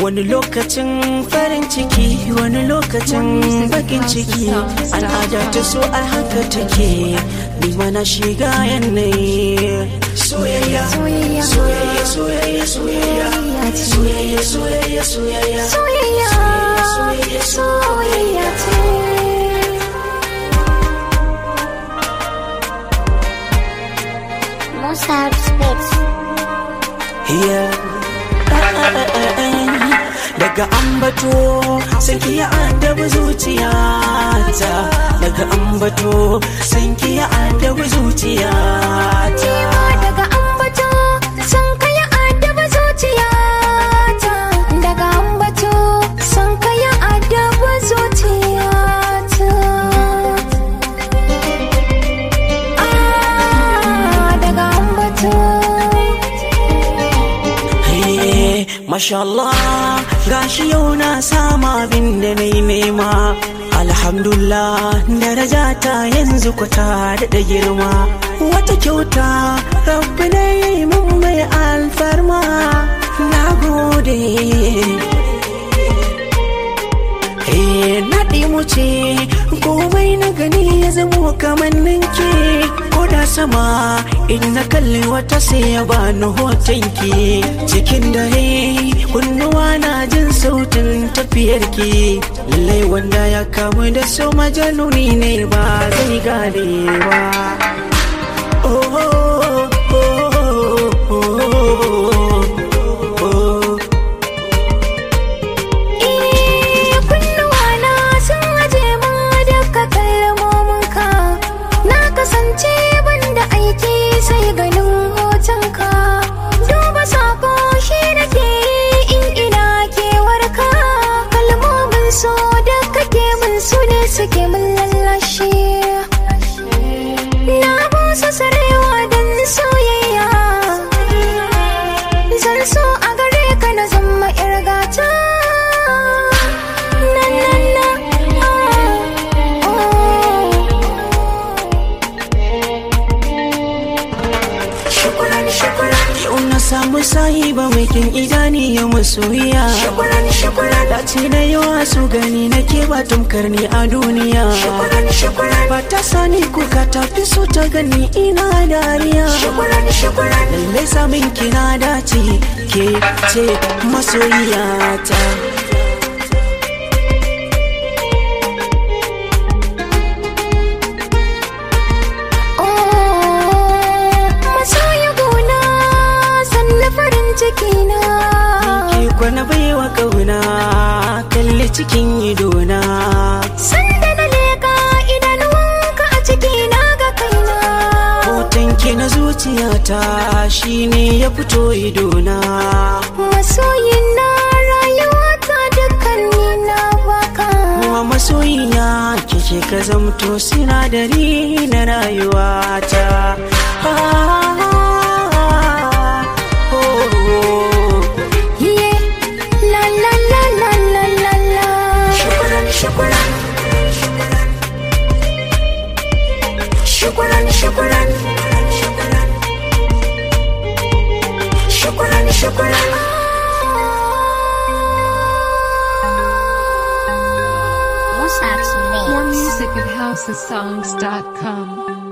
wani lokacin farin ciki wani lokacin bakin ciki al'ada ta so a haka take ni mana shiga yanayi soyayya soyayya soyayya soyayya soyayya soyayya soyayya soyayya soyayya ce Mozart Spitz daga ambato sai ki ya adabi zuciyata daga ambato sai ki ya adabi zuciyata daga ambato san ka ya adaba zuciyata daga ambato san ka ya adaba zuciyata ah daga ambato Masha Allah gashi yau na sama abin da na yi nema Alhamdulillah daraja ta yanzu kwata da girma Wata kyauta rabbi na yi mun mai alfarma Na gode naɗi mu ce komai na gani ya zamo kamar ninki ko da sama in na kalli wata sai ya bani hotonki cikin dare kunnuwa na jin sautin tafiyarki lallai wanda ya kamu da so majanuni ne ba zai gane ba oh, oh, oh, oh, oh. kasance banda aiki sai ganin hotonka duba sako shi da ke in ina kewarka kalmomin so da kake min su ne suke min lallashe na busa sarewa don soyayya zan so a gare ka na zama irgata na na na Shukuran shukuran Yau na samu sahiba mai kin idani ya masoyiya Shukuran shukuran Da ce na yawa su gani na ke ba tamkar ni a duniya Shukuran shukuran Ba ta sani kuka ta fi so ta gani ina dariya Shukuran shukuran Lallai samun kina dace ke ce masoyiyata cikina Ke kwana baiwa kauna kalli cikin idona Sanda na leka idanuwanka a cikina ga kaina Hotonki na zuciyata shine ya fito idona Masoyin na rayuwata dukkan na baka Kuma masoyiya kike ka zamto sinadari na rayuwata ah. شكرا شكرا شكرا شكرا Mozart's More music at housesongs.com.